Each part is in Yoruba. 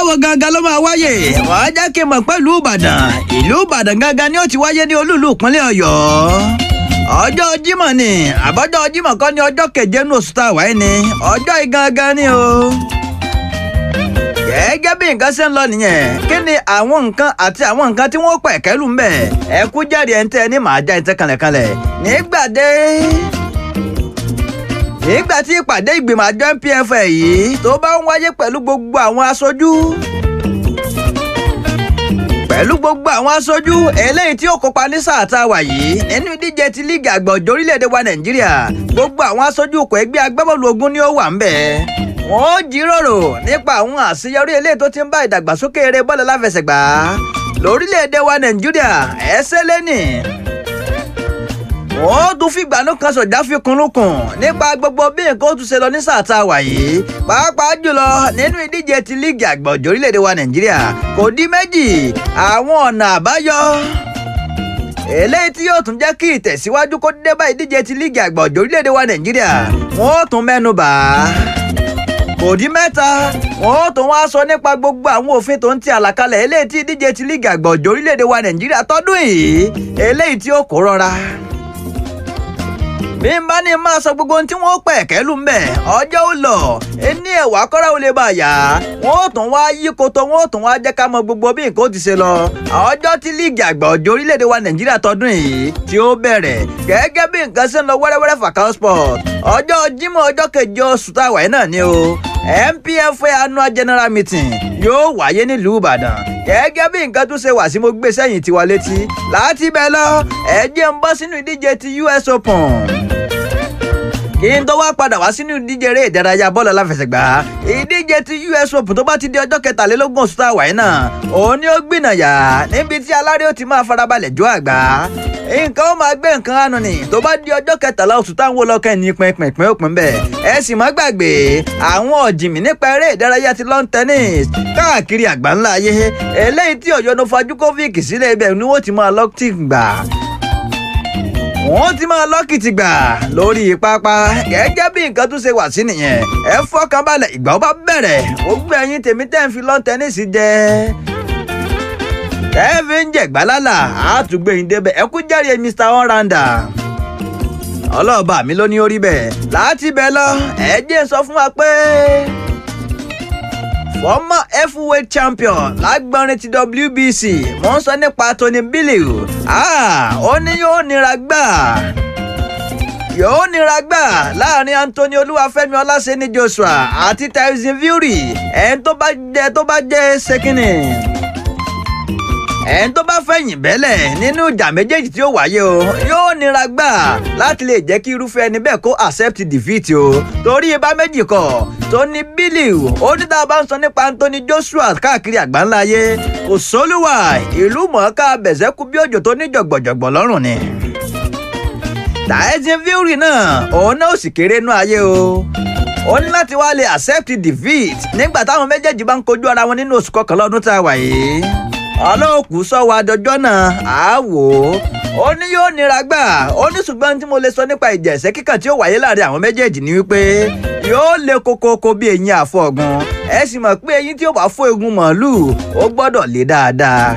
wo gangan ló máa wáyé wàá jẹ́ kí n mọ̀ pẹ̀lú ìbàdàn ìlú ìbàdàn gangan ni ó ti wáyé ní olúùlú ìpínlẹ̀ ọ̀yọ́ ọjọ́ jímọ̀ ni àbọ̀jọ́ jímọ̀ kọ́ ni ọjọ́ keje ní oṣù tá a wáyé ni ọjọ́ igangan ni o gẹ́gẹ́ bí nǹkan ṣe ń lọ nìyẹn kí ni àwọn nǹkan àti àwọn nǹkan tí wọ́n pẹ̀ kẹ́lù ń bẹ̀ ẹ kú jẹ́rìí ẹ̀ ń tẹ́ ní màá já ẹ̀ ń tẹ́ kanlẹ̀kanlẹ̀ nígbàdé nígbà tí ìpàdé ìgbìmọ̀ àjọ NPF yìí tó bá ń wáyé pẹ̀lú gbogbo àwọn aṣojú pẹ̀lú gbogbo àwọn aṣojú eléyìí tí ó kópa ní sáà tá a wà yìí nínú ìdíje ti líìgì àgbà òjò orílẹ̀-èdè wa Nàìjíríà gbogbo àwọn aṣojú ikọ̀ ẹgbẹ́ agbábọ́ọ̀lù ogun ni ó wà ń bẹ̀ wọ́n ó jíròrò nípa àwọn àṣeyọrí eléyìí tó ti ń bá ìdàgbàsókè eré bọ́ọ̀lù láfẹsẹ̀gbá lórílẹ̀-èdè wa Nàìjíríà ẹsẹ̀ lẹ́nì wọ́n tún fìgbà náà kan sọ̀dá fi kunlukùn nípa gbogbo bí nǹkan ó tún ṣe lọ ní sáà tá a wà yìí pàápàá jùlọ nínú ìdíje ti líìgì àgbà òjò orílẹ̀-èdè wa Nàìjíríà kò dín méjì àwọn ọ̀nà àbáyọ eléyìí tí yóò tún jẹ́ kí ìtẹ̀síwájú kó dé bá ìdíje ti líìgì àgbà òjò orílẹ̀-èdè wa Nàìjíríà wọ́n ó tún mẹ́nu bà á kò dín mẹ́ta wọ́n ó tún wá sọ nípa gbogbo àwọn òfin tó ń ti àlàkalẹ̀ eléyìí tí ìdíje ti líìgì àgbà òjò orílẹ̀-èdè wa Nàìjíríà tọdún yìí eléyìí tí ó kó rọra bí n bá ní máa sọ gbogbo ohun tí wọ́n pẹ̀ kẹ́lù ń bẹ̀ ọjọ́ ó lọ ẹni ẹ̀wà kọ́ra ó lè bá yá wọ́n ó tún wá yí koto wọ́n ó tún wá jẹ́ ká mọ gbogbo bí nǹkan ó ti ṣe lọ ọjọ́ tí líìgì àgbà òjò orílẹ̀-èdè wa nàìjíríà tọdún yìí tí ó bẹ̀rẹ̀ gẹ́gẹ́ bí nǹkan ṣe ń lọ wẹ́rẹ́wẹ́rẹ́ Fakao Sport ọjọ́ jímọ̀ ọjọ́ keje oṣù táwa yìí náà ni o NPFA annual general meeting yóò wáyé nílùú ìbàdàn gẹ́gẹ́ bí nǹkan tún ṣe wà sí mo gbé sẹ́yìn tiwa létí láti bẹ́ẹ̀ lọ ẹ jẹ́ ń bọ́ sínú ìdíje ti US Open kí n tó wá padà wá sínú ìdíje eré ìdárayá bọ́ọ̀lù aláfẹsẹ̀gbá ìdíje ti US Open tó bá ti di ọjọ́ kẹtàlélógún oṣù tá a wà yìí náà òun ni ó gbìnàyà níbi tí aláré ó ti máa farabalẹ̀ jó àgbá nǹkan ó máa gbé nǹkan àánú ni tó bá di ọjọ́ kẹtàlá oṣù táwọn olókẹ́ ní pínpín òpin bẹ́ẹ̀ ẹ sì má gbàgbé àwọn ọ̀jìnmí nípa eré ìdárayá ti lawn tennis káàkiri àgbáńlá ayé eléyìí tí Ọ̀yọ́ Novajukovic sílẹ̀ ibẹ̀ ni wọ́n ti máa lọ́ọ̀tì gbà wọ́n ti máa lọ́kìtì gbà lórí pápá gẹ́gẹ́ bí nǹkan tún ṣe wà sí nìyẹn ẹ fọkàn balẹ̀ ìgbà ó bá bẹ̀rẹ̀ ó gbé ẹyin tèmi tẹ́ ń fi lọ́n tẹ́nísì jẹ tẹ́ẹ̀fì ń jẹ̀gbá lálà àtúgbò yín débẹ̀ ẹ kú jẹ́rìí Mr. Onranda ọlọ́ọ̀bà mi ló ní orí bẹ́ẹ̀ láti bẹ̀ lọ ẹ jẹ́ sọ fún wa pé former heavyweight champion lágbọ́nrin ti WBC mo ń sọ nípa Tony Bellew ó ní yóò nira gbà yóò nira gbà láàrin Anthony Olúwafẹ́mi Ọláṣẹ́ni Joshua àti Tyson Fury ẹni tó bá jẹ tó bá jẹ ṣèkínní ẹni tó bá fẹ̀yìn bẹ́lẹ̀ nínú ìjà méjèèjì tí ó wáyé o yóò nira gbà láti lè jẹ́ kí irúfẹ́ ẹni bẹ́ẹ̀ kó accept defeat o torí ibà méjì kọ̀ Tony Bellew ó ní tá a bá ń sọ nípa Anthony Joshua káàkiri àgbáńlá ayé kò sólúwà ìlú mọ̀ọ́ká bẹ̀sẹ̀kú bí òjò tó ní jọ̀gbọ̀jọ̀gbọ̀ lọ́rùn ni. Tyson Fury náà òun náà ò sì kéré nú ayé o ó ní láti wá lè accept defeat nígbà táwọn méjèèjì bá ń kojú ara wọn nínú oṣù kọkànlá ọdún tá a wà yìí ọlọ́ọ̀kú sọ́wọ́ adọjọ́ náà á wò ó ó ní yóò nira gbà ó ní ṣùgbọ́n tí mo lè sọ nípa ìjà ẹ̀sẹ̀ kíkàn tí ó wáyé láàrin àwọn méjèèjì ni wípé yóò le kokoko bí eyín àfọ̀gùn ẹ sì mọ̀ pé eyín tí ó bá fọ́ egun màálùú ó gbọ́dọ̀ lé dáadáa.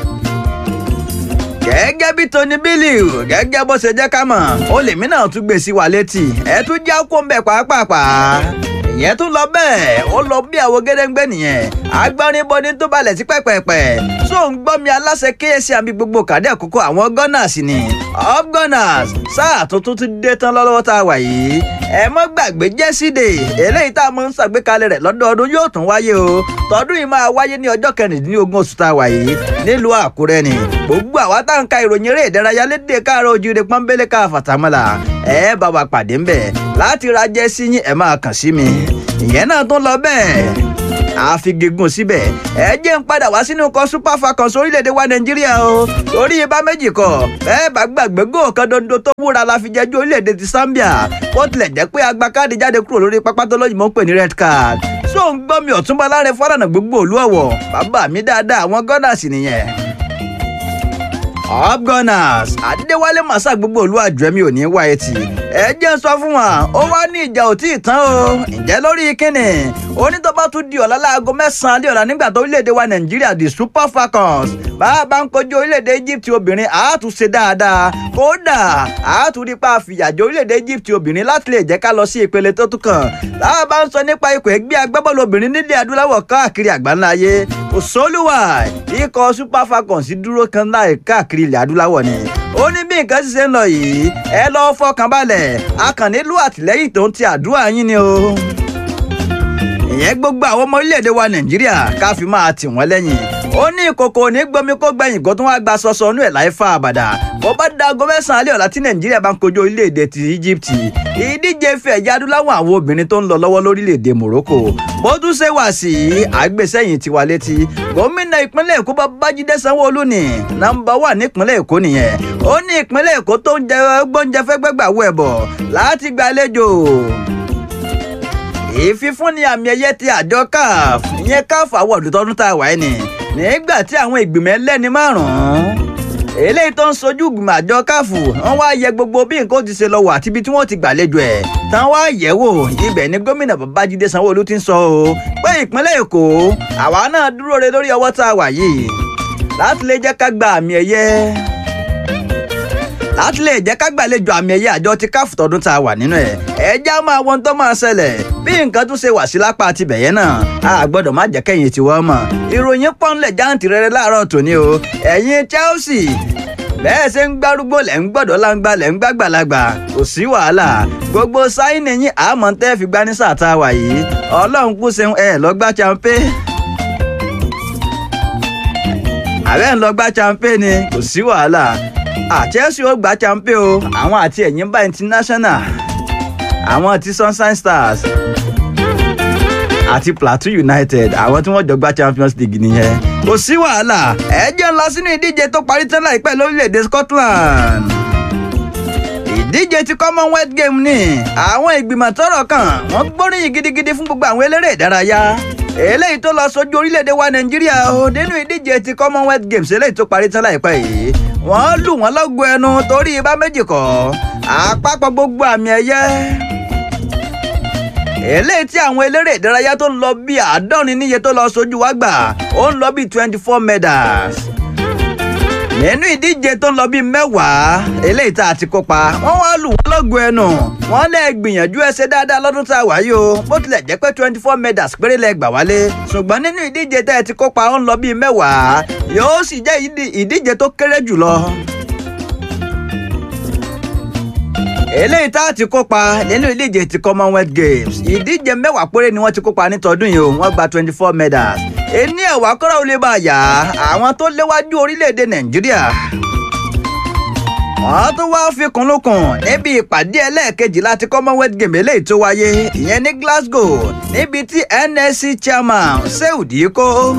gẹ́gẹ́ bí Tony Bellew gẹ́gẹ́ bó ṣe jẹ́ ká mọ̀ ó lèmi náà tún gbé sí wa létí ẹ tún já kó ń bẹ̀ pàápàá ìyẹn tún lọ bẹ́ẹ̀ ó lọ bí àwọn gédéǹgbé nìyẹn agbárin bọni tó balẹ̀ sí pẹ́pẹ́pẹ́ so ń gbọ́ mi aláṣẹ kíyèsí àmì gbogbo kàdé àkókò àwọn gunners ni up gunners sáà tuntun ti dé tán lọ́wọ́ tá a wà yìí ẹ mọ́ gbàgbé jẹ́sídè eléyìí tá a mọ̀ ń ṣàgbékalẹ̀ rẹ̀ lọ́dọọdún yóò tún wáyé o tọdún yìí máa wáyé ní ọjọ́ kẹrìndínlógún oṣù tá a wà yìí nílùú àkúrẹ́ ni gbogbo àwa tá à ń ka ìròyìn eré ìdárayá lédè káàárọ̀ ojíire pọ́nbélé ká fàtàmọ́là ẹ bá wa pàdé ńbẹ̀ láti ra jẹ́sí yín ẹ máa kàn sí mi ìyẹn náà tún lọ bẹ́ẹ̀ àfigigùn síbẹ̀ ẹ jẹ́ ń padà wá sínú ikọ̀ super falcons orílẹ̀-èdè wa nàìjíríà o torí ibà méjì kọ bẹ́ẹ̀ bá gbàgbé góò kan dondo tó wúra la fi jẹ́jú orílẹ̀-èdè ti zambia bó tilẹ̀ jẹ́ pé agba káàdì jáde kúrò lórí pápá tó lóyìnbó ń pè ní red card so ń gbọ́ mi ọ̀túnba láre fọ́nrán gbogbo òlú ọ̀wọ̀ bàbá mi dáadáa àwọn gunners nìyẹn up gunners adéwálé màsà gbogbo olú àjọmí ò ní wá etí ẹ jẹ́ ń sọ fún wa ó wá ní ìjà ò tí ì tán o ǹjẹ́ lórí kíni onítọ́ba tún di ọ̀la láago mẹ́sàn-án lé ọ̀la nígbà tó orílẹ̀-èdè wa nàìjíríà di super falcons bá a bá ń kojú orílẹ̀-èdè egypt obìnrin àátúnṣe dáadáa kódà àátúndípa àfìyàjò orílẹ̀-èdè egypt obìnrin láti lè jẹ́ ká lọ sí ìpele tó tún kàn tá a bá ń sọ nípa ikọ̀ ẹgbẹ́ agbábọ́ọ̀lù obìnrin nílẹ̀ adúláwọ̀ káàkiri àgbáńlá ayé kò sólùwà ikọ̀ super falcons dúró kan láì káàkiri ilẹ̀ adúláwọ̀ ni ó ní bí nǹkan ti ṣe ń lọ yìí ẹ lọ́ọ́ fọkàn balẹ̀ a kàn nílò àtìlẹ́yìn tó ń ti àdúrà yín ni o ìyẹn gbogbo àwọn ọmọ orílẹ̀-èdè wa nàìjíríà ká fi máa tì wọ́n lẹ́yìn ó ní ìkòkò ní gbomi kó gbẹ̀yìn kó tún wá gba sọsọ inú ẹ̀ láì fa àbàdà bó bá da aago mẹ́sàn-án alẹ́ ọ̀la tí nàìjíríà bá ń kojú orílẹ̀-èdè ti egypt ìdíje ife ẹ̀yà adúláwọ̀ àwọn obìnrin tó ń lọ lọ́wọ́ lórílẹ̀-èdè morocco bó tún ṣe wà sí àgbésẹ́yìn tiwa létí gómìnà ìpínlẹ̀ èkó babájídé sanwó-olú ni nọ́mbà wà nípínlẹ̀ èkó nìyẹn ó ní ìpínlẹ̀ èkó tó ń jẹ gbóúnjẹ fẹ́gbẹ́gbà wọ ẹ̀bọ̀ láti gbàlejò ìfífúnni àmì ẹ̀yẹ ti àjọ caf ìyẹn caf awọ́ọ̀dù tọdún tá a wà ní nígbà tí àwọn ìgbìmọ̀ ẹlẹ́ni márùn-ún eléyìí tó ń sojú ìgbìmọ̀ àjọ caf wọ́n wá yẹ gbogbo bí nǹkan ti ṣe lọ wà àti ibi tí wọ́n ti gbàlejò ẹ̀ tán wá yẹ̀ wò ibẹ̀ ni gómìnà babájídé sanwó-olú ti ń sọ o pé ìpínlẹ̀ èkó àwa náà dúró re lórí ọwọ́ tá a wà yìí láti lè jẹ́ ká gba àmì ẹ̀yẹ láti lè jẹ́ ká gbàlejò àmì ẹ̀yẹ àjọ ti káfù tọdún tá a wà nínú ẹ̀ ẹja máa wọn tó máa ṣẹlẹ̀ bí nǹkan tún ṣe wà sí lápá àti bẹ̀yẹn náà a gbọ́dọ̀ má jẹ́ kẹ́yìn tiwọ́ mọ̀ ìròyìn pọ́nlẹ̀ jáǹtì rere láàárọ̀ tòní o ẹ̀yin Chelsea bẹ́ẹ̀ ṣe ń gbárúgbó lẹ̀ ń gbọ́dọ̀ láǹgbà lẹ̀ ń gbàgbàlagbà kò sí wàhálà gbogbo sáyìn yín àmọ́ tẹ́ fi gbá ní sáà tá a wà yìí ọlọ́run kú ṣeun ẹ̀ lọ́gbà champé àbẹ́ ń lọ́gbà champé ni kò sí wàhálà Chelsea ó gba champion o àwọn àti Ẹ̀yìnbá international àwọn ti Sunshine Stars àti Plateau United àwọn tí wọ́n jọ gba Champions League nìyẹn kò sí wàhálà ẹ jẹ́ ń lọ sínú ìdíje tó parí tán láìpẹ́ lórílẹ̀‐èdè Scotland ìdíje ti Commonwealth Game ni àwọn ìgbìmọ̀ tọ́rọ̀ kàn wọ́n gbóríyìn gidigidi fún gbogbo àwọn eléré ìdárayá eléyìí tó lọ sójú orílẹ̀-èdè wa Nàìjíríà o nínú ìdíje ti Commonwealth Games eléyìí tó parí tán láìpẹ́ yìí wọ́n lù wọ́n lọ́gọ ẹnu torí ibà méjì kọ́ àpapọ̀ gbogbo àmì ẹ̀yẹ. eléyìí tí àwọn eléré ìdárayá tó ń lọ bí àádọ́rin níye tó lọ sójú wá gbà ó ń lọ bí twenty four medals. nínú ìdíje tó ń lọ bí mẹ́wàá eléyìí tá a ti kópa wọ́n wá lù wọ́n lọ́gọ ẹnu wọ́n lè gbìyànjú ẹ ṣe dáadáa lọ́dún tá a wà yìí o bó tilẹ̀ jẹ́ pé twenty four medals péré lẹ gbà wálé ṣùgbọ́n nínú ìdíje tẹ́ ẹ ti kópa ó ń lọ bí mẹ́wàá yóò sì jẹ́ ìdíje tó kéré jùlọ. eléyìí tá a ti kópa nínú ìdíje ti Commonwealth Games ìdíje mẹ́wàá péré ni wọ́n ti kópa nítọdún yìí o wọ́n gba twenty four medals ení ẹ̀wà kọ́ra ò lè bá a yá àwọn tó léwájú orílẹ̀-èdè Nàìjíríà wọ́n tún wá fi kùnlùkùn níbi ìpàdé ẹlẹ́ẹ̀kejì láti Commonwealth Games eléyìí tó wáyé ìyẹn ní Glasgow níbi tí NSC chairman Seud Iko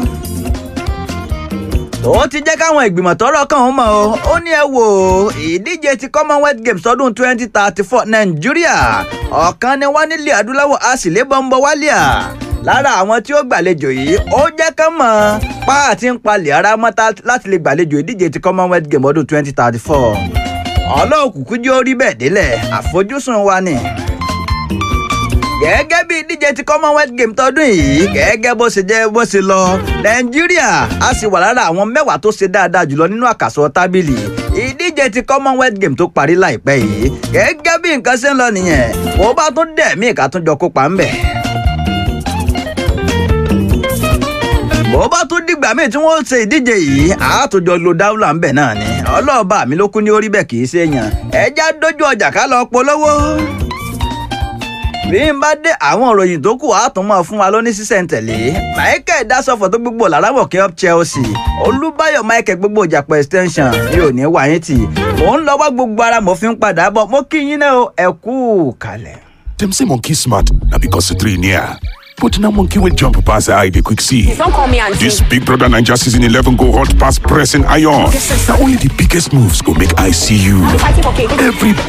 ó ti jẹ́ káwọn ìgbìmọ̀ tọ́rọ̀ kàn ó mọ̀ o ó ní ẹ wò ìdíje ti Commonwealth Games ọdún twenty thirty four Nàìjíríà ọ̀kan ni wọ́n nílẹ̀ adúláwọ̀ a sì lé bọ́ńbọ́ wálíà lára àwọn tí ó gbàlejò yìí ó jẹ́ kán mọ̀ pa àti ń palẹ̀ ara mọ́ láti lè gbàlejò ìdíje ti Commonwealth Games ọdún twenty thirty four ọlọ́ọ̀kùnkùn jẹ́ orí bẹ́ẹ̀ délẹ̀ àfojúsùn wa ni gẹ́gẹ́ bí ìdíje ti Commonwealth Games tọdún yìí gẹ́gẹ́ bó ṣe jẹ́ bó ṣe lọ Nàìjíríà a sì wà lára àwọn mẹ́wàá tó ṣe dáadáa jùlọ nínú àkàsọ̀ tábìlì ìdíje ti Commonwealth Games tó parí láìpẹ́ yìí gẹ́gẹ́ bí nǹkan ṣe ń lọ nìyẹn bó bá tún dẹ̀ mí ìka tún jọ kópa ń bẹ̀. bó bá tún dìgbà míì tí wọ́n ṣe ìdíje yìí àátòjọ lo dáúlà ń bẹ̀ náà ni ọlọ́ọ̀bá mi ló kú ní orí bẹ́ẹ̀ kì í ṣe èèyàn ẹja dójú ọjà ká lọ polówó bí n bá dé àwọn ìròyìn tó kù á tún máa fún wa lóní sísẹ̀ntẹ̀lé michael dasọ̀fọ̀ tó gbogbo làrámọ̀ kí up chelsea olúbáyọ̀ michael gbogbo ìjàpọ̀ extension mi ò ní wá yín tì mò ń lọ wá gbogbo ara mo fi ń padà bọ̀ mo kí yín náà ẹ kú kalẹ̀. Dem say monkey smart na because the three near. But now monkey will jump past the eye they quick see. Don't call me auntie. This Big Brother Ninja season 11 go hot past pressing iron. Now only the biggest moves go make I see you. Fighting for cake. Every